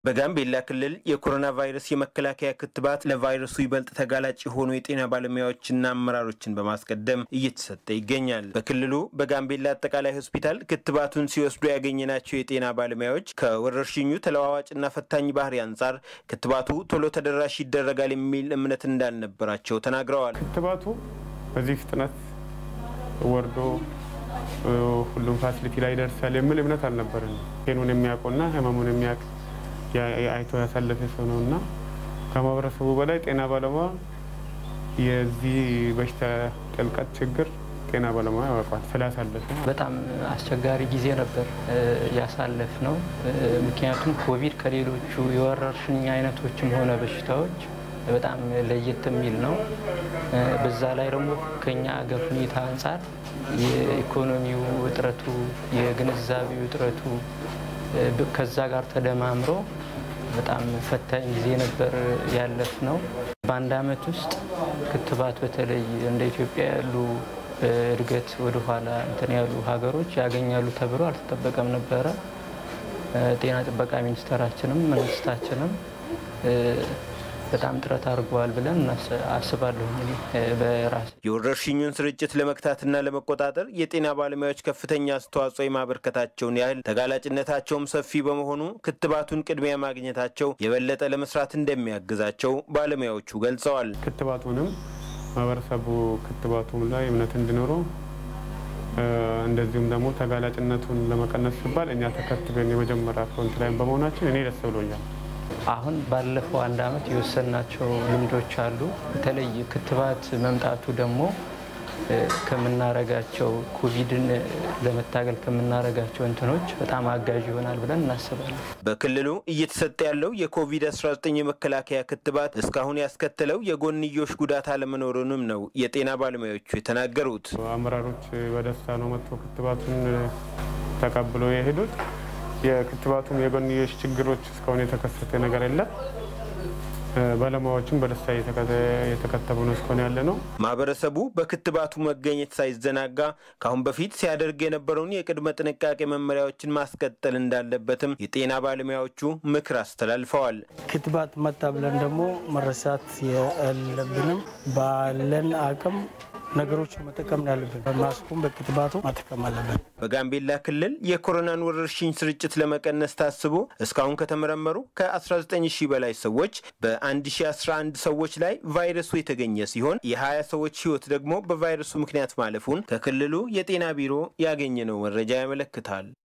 በጋምቤላ ክልል የኮሮና ቫይረስ የመከላከያ ክትባት ለቫይረሱ ይበልጥ ተጋላጭ የሆኑ የጤና ባለሙያዎችና አመራሮችን በማስቀደም እየተሰጠ ይገኛል። በክልሉ በጋምቤላ አጠቃላይ ሆስፒታል ክትባቱን ሲወስዱ ያገኘናቸው የጤና ባለሙያዎች ከወረርሽኙ ተለዋዋጭና ፈታኝ ባህሪ አንጻር ክትባቱ ቶሎ ተደራሽ ይደረጋል የሚል እምነት እንዳልነበራቸው ተናግረዋል። ክትባቱ በዚህ ፍጥነት ወርዶ ሁሉም ፋሲሊቲ ላይ ይደርሳል የሚል እምነት አልነበረን። ቴኑን የሚያውቀውና ህመሙን የሚያውቅ አይቶ ያሳለፈ ሰው ነው እና ከማህበረሰቡ በላይ ጤና ባለሙያ የዚህ በሽታ ጥልቀት ችግር ጤና ባለሙያ ያውቋል ስላሳለፈ በጣም አስቸጋሪ ጊዜ ነበር ያሳለፍ ነው። ምክንያቱም ኮቪድ ከሌሎቹ የወረርሽኝ አይነቶችም ሆነ በሽታዎች በጣም ለየት የሚል ነው። በዛ ላይ ደግሞ ከኛ ሀገር ሁኔታ አንጻር የኢኮኖሚው እጥረቱ፣ የግንዛቤው እጥረቱ ከዛ ጋር ተደማምሮ በጣም ፈታኝ ጊዜ ነበር ያለፍ ነው። በአንድ አመት ውስጥ ክትባት በተለይ እንደ ኢትዮጵያ ያሉ እድገት ወደኋላ እንትን ያሉ ሀገሮች ያገኛሉ ተብሎ አልተጠበቀም ነበረ። ጤና ጥበቃ ሚኒስቴራችንም መንግስታችንም በጣም ጥረት አድርገዋል ብለን አስባለሁ። በራሴ የወረርሽኙን ስርጭት ለመግታትና ለመቆጣጠር የጤና ባለሙያዎች ከፍተኛ አስተዋጽኦ የማበርከታቸውን ያህል ተጋላጭነታቸውም ሰፊ በመሆኑ ክትባቱን ቅድሚያ ማግኘታቸው የበለጠ ለመስራት እንደሚያግዛቸው ባለሙያዎቹ ገልጸዋል። ክትባቱንም ማህበረሰቡ ክትባቱም ላይ እምነት እንዲኖረው እንደዚሁም ደግሞ ተጋላጭነቱን ለመቀነስ ሲባል እኛ ተከትበን የመጀመሪያ ፍሮንት ላይን በመሆናችን እኔ ደስ ብሎኛል። አሁን ባለፈው አንድ አመት የወሰናቸው ልምዶች አሉ። በተለይ ክትባት መምጣቱ ደግሞ ከምናረጋቸው ኮቪድን ለመታገል ከምናረጋቸው እንትኖች በጣም አጋዥ ይሆናል ብለን እናስባለን። በክልሉ እየተሰጠ ያለው የኮቪድ-19 የመከላከያ ክትባት እስካሁን ያስከተለው የጎንዮሽ ጉዳት አለመኖሩንም ነው የጤና ባለሙያዎቹ የተናገሩት። አመራሮች በደስታ ነው መጥቶ ክትባቱን ተቀብለው የሄዱት። የክትባቱም የጎንዮሽ ችግሮች እስካሁን የተከሰተ ነገር የለም። ባለሙያዎችም በደስታ የተከተቡ ነው እስካሁን ያለ ነው። ማህበረሰቡ በክትባቱ መገኘት ሳይዘናጋ ከአሁን በፊት ሲያደርግ የነበረውን የቅድመ ጥንቃቄ መመሪያዎችን ማስቀጠል እንዳለበትም የጤና ባለሙያዎቹ ምክር አስተላልፈዋል። ክትባት መጣ ብለን ደግሞ መረሳት የለብንም። ባለን አቅም ነገሮች መጠቀም ያለብን በማስኩም በክትባቱ መጠቀም አለብን። በጋምቤላ ክልል የኮሮናን ወረርሽኝ ስርጭት ለመቀነስ ታስቦ እስካሁን ከተመረመሩ ከ19 ሺህ በላይ ሰዎች በ1011 ሰዎች ላይ ቫይረሱ የተገኘ ሲሆን የ20 ሰዎች ህይወት ደግሞ በቫይረሱ ምክንያት ማለፉን ከክልሉ የጤና ቢሮ ያገኘነው መረጃ ያመለክታል።